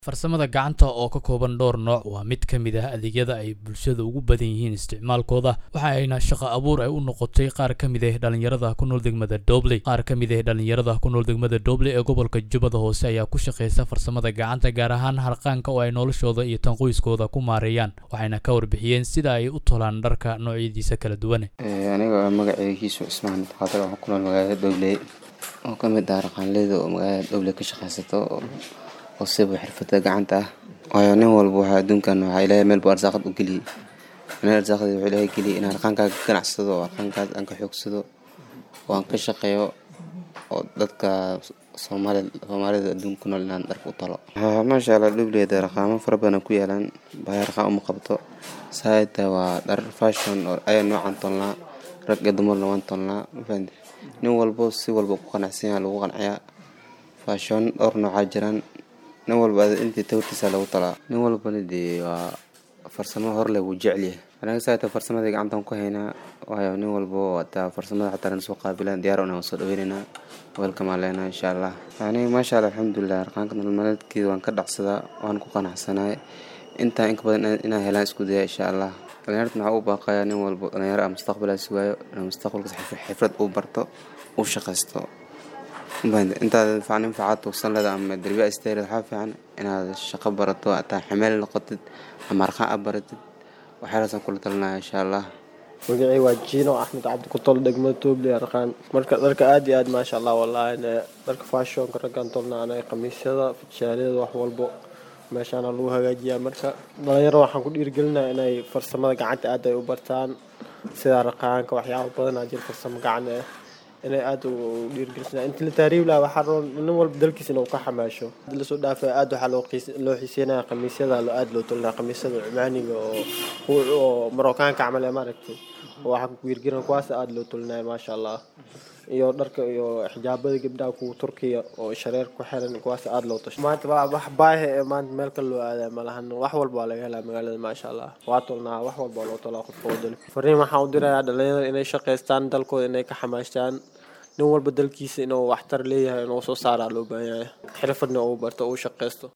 farsamada gacanta oo ka kooban dhowr nooc waa mid ka mid ah adeegyada ay bulshada ugu badan yihiin isticmaalkooda waxa ayna shaqo abuur ay u noqotay qaar ka mid ah dhalinyarada ku nool degmada dobley qaar ka mid ah dhalinyarada ku nool degmada dobley ee gobolka jubbada hoose ayaa ku shaqaysa farsamada gacanta gaar ahaan harqaanka oo ay noloshooda iyo tan qoyskooda ku maareeyaan waxayna ka warbixiyeen sida ay u tolaan dharka noocyadiisa kala duwan aniga magaceygiisu cismaan xaadir waxaan ku nool magaalada dobley oo ka mid ah raqaanleyda oo magaalada dobley ka shaqaysato oo siba xirfada gacanta ah waayo nin walba waxaa adduunkan waxaa ilaahay meel buu arsaaqad u geliyey aniga arsaaqadii wuxuu ilaahay geliyey inaan arqaankaaga ka ganacsado oo arqaankaas aan ka xoogsado oo aan ka shaqeeyo oo dadka soomaali soomaalida adduunka ku nool inaan dharka u talo maasha allah dhubleeda raqaamo fara badan ku yaalaan baahi raqaan uma qabto saaita waa dhar fashion oo ayaa noocan tolnaa rag iyo dumarna waan tolnaa mafahanti nin walbo si walba ku qanacsan yaha lagu qanciyaa fashion dhowr noocaa jiraan nin walba intii tawrtiisa lagu talaa nin walbana dee waa farsamo horle wuu jecelyahay anaga saata farsamadii gacantan ku haynaa waayo nin walbo hataa farsamada xataa nana soo qaabilaan diyaar una soo dhaweynaynaa welkamaa leenaa insha allah aniga maasha allah alxamdulilah arqaanka nololmaleedkeeda waan ka dhacsadaa waan ku qanacsanahay intaa inka badan inaan helaan isku daya insha allah dhalinyartan waxaa u baaqayaa nin walbo dhalinyaro ah mustaqbalaa sugaayo inuu mustaqbalkas xifrad uu barto uu shaqaysto intaad nin facaad tuugsan leeda ama darbiya isteered waxaa fiican inaad shaqo barato hataa xameel noqotid ama arqaan a baratid waxyaalaasaan kula talinaya insha allah magacii waa jiino axmed cabdi ku tol degmada toobley arqaan marka dharka aada iyo aad maasha allah wallaahi dharka fashionka raggaan tolna anaga khamiisyada fitshaaliyada wax walbo meeshaana lagu hagaajiyaa marka dhalinyaro waxaan ku dhiirigelinaya inay farsamada gacanta aad ay u bartaan sida raqaanka waxyaaba badanaa jira farsamo gacan ah inay aada u dhiirgelisnaa inti la taariib laha waxaa rabo nin walba dalkiisa inuu ka xamaasho lasoo dhaafay aada waxaa loo xiiseynaya khamiisyada aada loo tolinaya khamiisyada cumaaniga oo oo marookaanka camal ee maaragtay waxaa ku dhiirgelina kuwaas aada loo tolinaya maasha allah iyo dharka iyo xijaabada gabdhaha kuwa turkiya oo shareer ku xiran kuwaas aada loo tasho maanta wax baahi ee maanta meel kale loo aadaya malahan wax walba waa laga helaa magaalada maasha allah waa tolnaa wax walba waa loo tolaa qofka wadani fariin waxaan u dirayaa dhalinyarada inay shaqaystaan dalkooda inay ka xamaashtaan nin walba dalkiisa inuu waxtar leeyahay inuu soo saaraa loo baahan yahay xirfadna uu barto uu shaqaysto